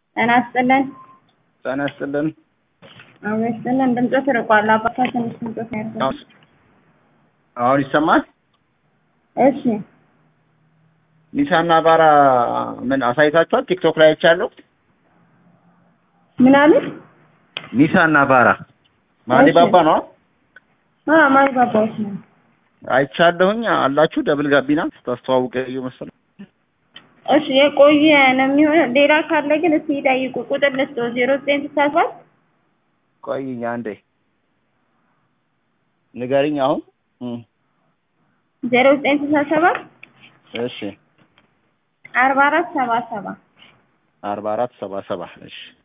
ጤና ይስጥልን። ጤና ይስጥልን። አዎ ይስጥልን። ድምፆት ርቋል። አባታ ትንሽ ድምፆት ነው ያርገው። አሁን ይሰማል? እሺ ኒሳና ባራ ምን አሳይታችኋል? ቲክቶክ ላይ አይቻለሁ። ምን አሉ? ኒሳና ባራ ማሊባባ ነው አዎ ማሊባባዎች ነው። አይቻለሁኝ። አላችሁ ደብል ጋቢና ስታስተዋውቀ መሰለኝ። እሺ የቆየ ነው የሚሆነው። ሌላ ካለ ግን እስኪ ይጠይቁ። ቁጥር ልስጥዎ ዜሮ ዘጠኝ ስልሳ ሰባት ቆይኝ አንዴ ንገሪኝ። አሁን ዜሮ ዘጠኝ ስልሳ ሰባት እሺ አርባ አራት ሰባ ሰባ አርባ አራት ሰባ ሰባ እሺ